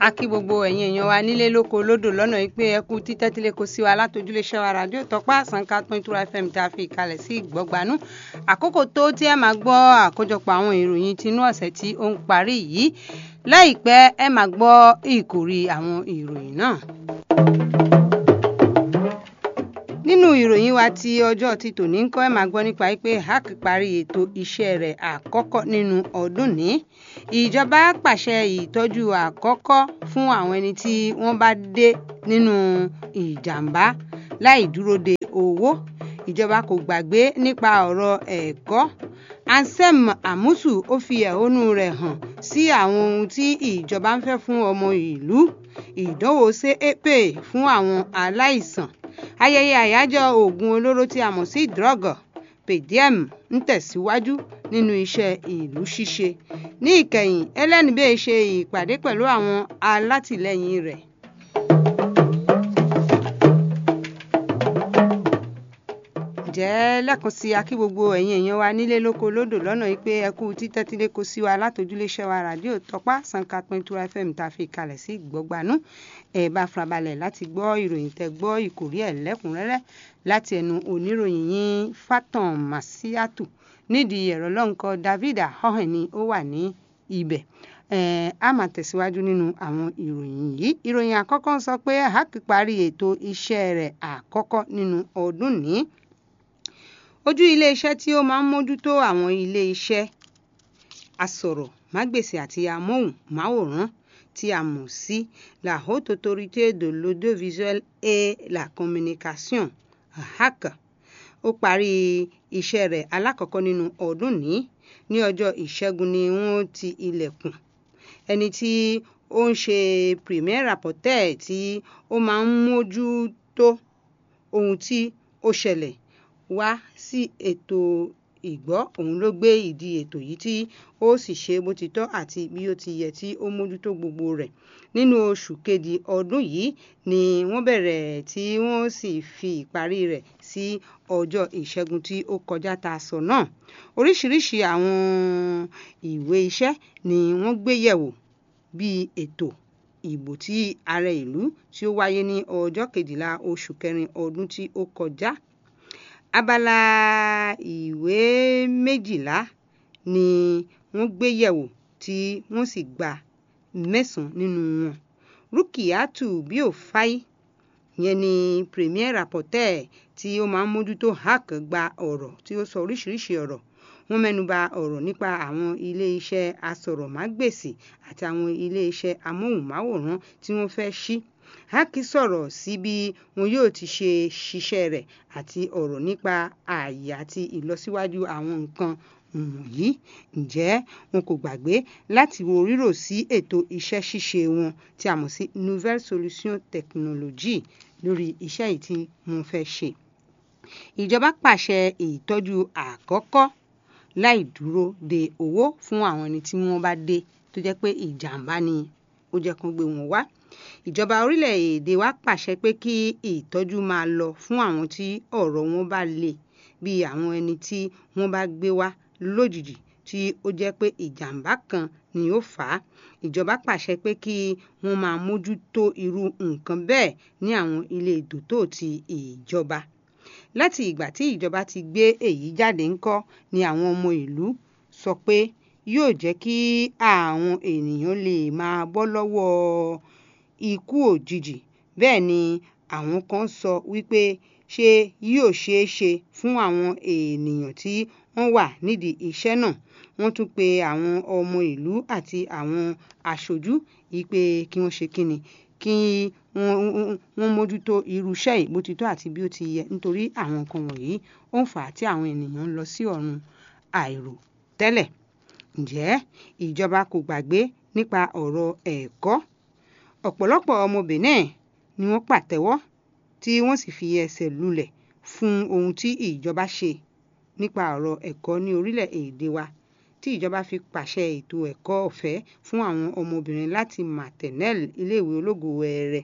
a kí gbogbo ẹ̀yin èèyàn wa nílé lóko lódò lọ́nà yìí pé ẹ kú títẹ́tílé kò sí wa látòjúlé ṣẹ́wà rádíò tọ́pá àsánká pín túra fm tá a fi ìkàlẹ̀ sí ìgbọ́gbanú àkókò tó tí ẹ máa gbọ́ àkójọpọ̀ àwọn ìròyìn tinú ọ̀sẹ̀ tí ó ń parí yìí láìpẹ́ ẹ máa gbọ́ ìkòrí àwọn ìròyìn náà nínú ìròyìn wa ti ọjọ́ ti tòní ń kọ́ ẹ̀ máa gbọ́ nípa pé hack parí ètò iṣẹ́ rẹ̀ àkọ́kọ́ nínú ọdún ní ìjọba pàṣẹ ìtọ́jú àkọ́kọ́ fún àwọn ẹni tí wọ́n bá dé nínú ìjàmbá láì dúró de owó ìjọba kò gbàgbé nípa ọ̀rọ̀ ẹ̀kọ́ ansem amusu ó fi ẹ̀hónú rẹ̀ hàn sí àwọn ohun tí ìjọba ń fẹ́ fún ọmọ ìlú ìdánwò cep fún àwọn aláìsàn ayẹyẹ àyájọ́ oògùn olóró tí a mọ̀ sí drug pdm ń tẹ̀síwájú nínú iṣẹ́ ìlú ṣíṣe ní ìkẹyìn ẹlẹ́nibé ṣe ìpàdé pẹ̀lú àwọn alátìlẹyìn rẹ̀. jẹ́ lẹ́ẹ̀kan sí akí gbogbo ẹ̀yin èèyàn wa nílé lóko lódò lọ́nà yìí pé ẹ kú títẹ́tílé kó sí wa látòjúlé ṣẹ́ wa ràdíò tọ́pá sanka pintura fm tá a fi kalẹ̀ sí ìgbọ́gbanú ẹ bá farabalẹ̀ láti gbọ́ ìròyìn tẹ gbọ́ ìkórí ẹ̀ lẹ́kùnrẹ́rẹ́ láti ẹnu oníròyìn yín fatan masiatu nídìí ẹ̀rọ lọ́nkọ david ahohen ni ó wà ní ibẹ̀ a máa tẹ̀síwájú nínú àwọn ìròyìn yìí ìròyìn àkọ́kọ́ sọ pé hack parí ètò iṣẹ́ rẹ̀ àkọ́kọ́ nínú ọdún ní ojú iléeṣẹ́ tí ó máa ń mójútó àwọn iléeṣẹ́ asọ̀rọ̀ mágbèsì àti amóhùnmáwòrán tí a mọ̀ sí la haute autorité de l'audiovisuel et la communication hack ó parí iṣẹ́ rẹ̀ alákọ̀ọ́kọ́ nínú ọdún ní ní ọjọ́ ìṣẹ́gun ni wọ́n ti ilẹ̀kùn ẹni tí ó ń ṣe premier rapporteur tí ó máa ń mójútó ohun tí ó ṣẹlẹ̀ wá sí ètò ìgbọ́ òun ló gbé ìdí ètò yìí tí ó sì ṣe bó ti tọ́ àti bí ó ti yẹ tí ó mójútó gbogbo rẹ̀ nínú oṣù kejì ọdún yìí ni wọ́n bẹ̀rẹ̀ tí wọ́n sì fi ìparí rẹ̀ sí ọjọ́ ìṣẹ́gun tí ó kọjá ta sọ náà oríṣiríṣi àwọn ìwé iṣẹ́ ni wọ́n gbé yẹ̀wò bíi ètò ìbò tí ààrẹ ìlú tí ó wáyé ní ọjọ́ kejìlá oṣù kẹrin ọdún tí ó kọjá abala ìwé méjìlá ni wọ́n gbé yẹ̀wò tí wọ́n sì gba mẹ́sàn-án nínú wọn rúkìátù bíòfáì yẹn ni premier rapporteur tí ó máa ń mójútó hack gba ọ̀rọ̀ tí ó sọ oríṣiríṣi ọ̀rọ̀ wọ́n mẹ́nuba ọ̀rọ̀ nípa àwọn ilé-iṣẹ́ asọ̀rọ̀mágbèsì àti àwọn ilé-iṣẹ́ amóhùnmáwòrán tí wọ́n fẹ́ ṣí hákì sọ̀rọ̀ sí bí wọn yóò ti ṣe ṣiṣẹ́ rẹ̀ àti ọ̀rọ̀ nípa ààyè àti ìlọsíwájú àwọn nǹkan wọ̀nyí ǹjẹ́ wọn kò gbàgbé láti wo rírò sí ètò iṣẹ́ ṣíṣe wọn tí a mọ̀ sí nouvelle solution technologie lórí iṣẹ́ yìí tí wọ́n fẹ́ ṣe. ìjọba pàṣẹ ìtọ́jú àkọ́kọ́ láì dúró de owó fún àwọn ẹni tí wọ́n bá dé tó jẹ́ pé ìjàmbá ni ó jẹ́ kán gbé wọn wá ìjọba orílẹ̀-èdè wa pàṣẹ pé kí ìtọ́jú máa lọ fún àwọn tí ọ̀rọ̀ wọn bá le bíi àwọn ẹni tí wọ́n bá gbé wá lójijì tí ó jẹ́ pé ìjàmbá kan ni ó fà á ìjọba pàṣẹ pé kí wọ́n máa mójútó irú nǹkan bẹ́ẹ̀ ní àwọn ilé ìdòtò ti ìjọba láti ìgbà tí ìjọba ti gbé èyí jáde ńkọ́ ni àwọn ọmọ ìlú sọ pé yóò jẹ́ kí àwọn ènìyàn lè máa bọ́ lọ́wọ́ ikú òjijì bẹ́ẹ̀ ni àwọn kan sọ wípé ṣé yóò ṣeé ṣe fún àwọn ènìyàn tí wọ́n wà nídìí iṣẹ́ náà wọ́n tún pe àwọn ọmọ ìlú àti àwọn aṣojú yìí pé kí wọ́n ṣe kíni kí wọ́n mójútó irú iṣẹ́ yìí bó ti tọ́ àti bí ó ti yẹ nítorí àwọn nǹkan wọ̀nyí ó ń fà á tí àwọn ènìyàn ń lọ sí ọ̀run àìrò tẹ́lẹ̀ ǹjẹ́ ìjọba kò gbàgbé nípa ọ̀rọ̀ ẹ̀kọ́ ọ̀pọ̀lọpọ̀ ọmọ benin ni wọ́n pàtẹ́wọ́ tí wọ́n sì fi ẹsẹ̀ lulẹ̀ fún ohun tí ìjọba ṣe nípa ọ̀rọ̀ ẹ̀kọ́ ní orílẹ̀-èdè wa tí ìjọba fi pàṣẹ ètò ẹ̀kọ́ ọ̀fẹ́ fún àwọn ọmọbìnrin láti maternelle iléèwé ológo wẹẹrẹ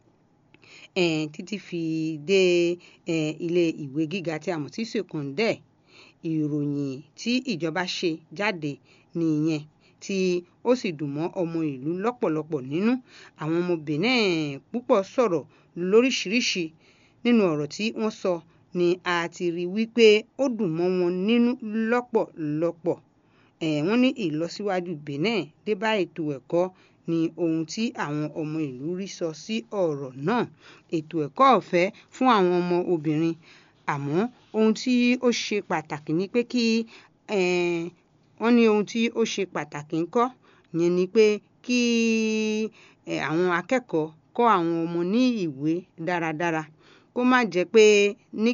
títí fi dé ilé ìwé gíga tí a mọ̀ sí secondaire ìròyìn tí ìjọba ṣe jáde nìyẹn tí ó sì dùn mọ́ ọmọ ìlú lọ́pọ̀lọpọ̀ nínú àwọn ọmọ Benin púpọ̀ sọ̀rọ̀ lóríṣiríṣi nínú ọ̀rọ̀ tí wọ́n sọ ni a ti rí wípé ó dùn mọ́ wọn nínú lọ́pọ̀lọpọ̀ ẹ̀ wọ́n ní ìlọsíwájú Benin dé bá ètò ẹ̀kọ́ ni ohun tí àwọn ọmọ ìlú rí sọ sí ọ̀rọ̀ náà ètò ẹ̀kọ́ ọ̀fẹ́ fún àwọn ọmọ obìnrin àmọ́ ohun tí ó ṣe pàtàkì ni pé kí wọ́n ní ohun tí ó ṣe pàtàkì ńkọ́ yẹn ni pé kí àwọn akẹ́kọ̀ọ́ kọ́ àwọn ọmọ ní ìwé dáradára kó má jẹ́ pé ní